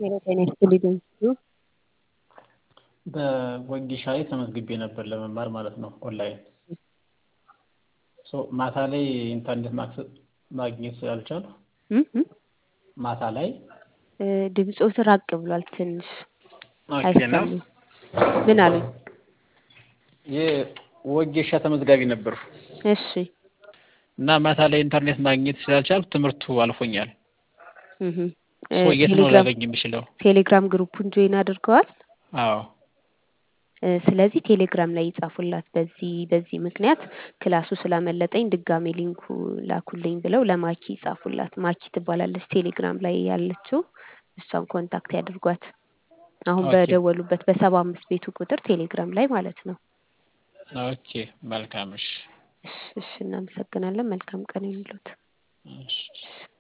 ሄሎ ጤና ይስጥልኝ በወጌሻ ላይ ተመዝግቤ ነበር ለመማር ማለት ነው ኦንላይን ሶ ማታ ላይ ኢንተርኔት ማግኘት ስላልቻልኩ እም እም ማታ ላይ ድምፆት ራቅ ብሏል ትንሽ ኦኬ ነው አይሰማም ምን አሉኝ የወጌሻ ተመዝጋቢ ነበርኩ እሺ እና ማታ ላይ ኢንተርኔት ማግኘት ስላልቻልኩ ትምህርቱ አልፎኛል እህ ሶ የት ነው ቴሌግራም ላገኝ የምችለው ቴሌግራም ግሩፑን ጆይን አድርገዋል አዎ እ ስለዚህ ቴሌግራም ላይ ይጻፉላት በዚህ በዚህ ምክንያት ክላሱ ስላመለጠኝ ድጋሜ ሊንኩ ላኩልኝ ብለው ለማኪ ይጻፉላት ማኪ ትባላለች ቴሌግራም ላይ ያለችው እሷን ኮንታክት ያድርጓት አሁን ኦኬ በደወሉበት በሰባ አምስት ቤቱ ቁጥር ቴሌግራም ላይ ማለት ነው ኦኬ መልካም እሺ እሺ እሺ እናመሰግናለን መልካም ቀን ይሁንልዎት እሺ